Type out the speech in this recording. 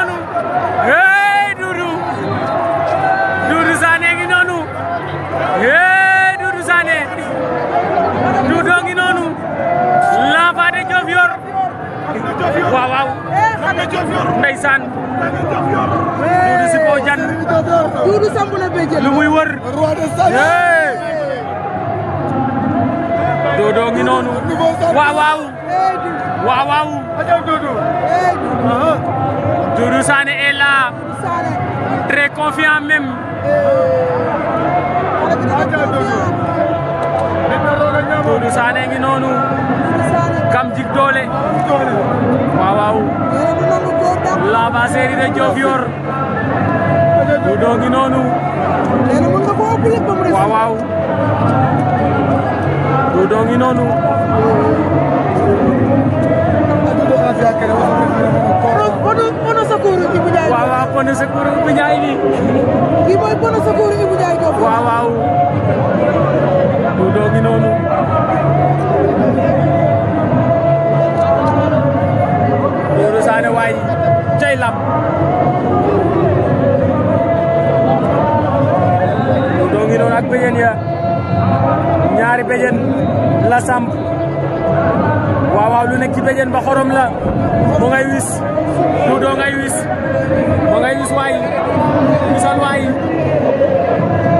noonu hey Doudou Doudou Sané ngi noonu hey Doudou Sané Doudou ngi noonu l'enfant de Diofior waaw waaw ndeysaan Doudou si kaw jan Doudou samp na béjjén lu muy wër hey Doudou ngi noonu waaw waaw waaw waaw Doudou Sané est là très confiant même Doudou Sané ngi noonu kam jik doole waaw waaw l'enfant chéri de Diofior Doudou ngi noonu waaw waaw Doudou ngi noonu Pono Secours Ibou Ndiaye waaw waaw Pono Secours Ibou Ndiaye bi kii mooy Pono Secours Ibou Ndiaye Diop waaw waaw Doudou ngi noonu Doudou Sané waay cay lam Doudou ngi noonu ak béjén ya ñaari béjén la samp waaw waaw lu nekk ci béjén ba xorom la mu ngay wis Doudou ngay wis mu ngay wis waay wisal waay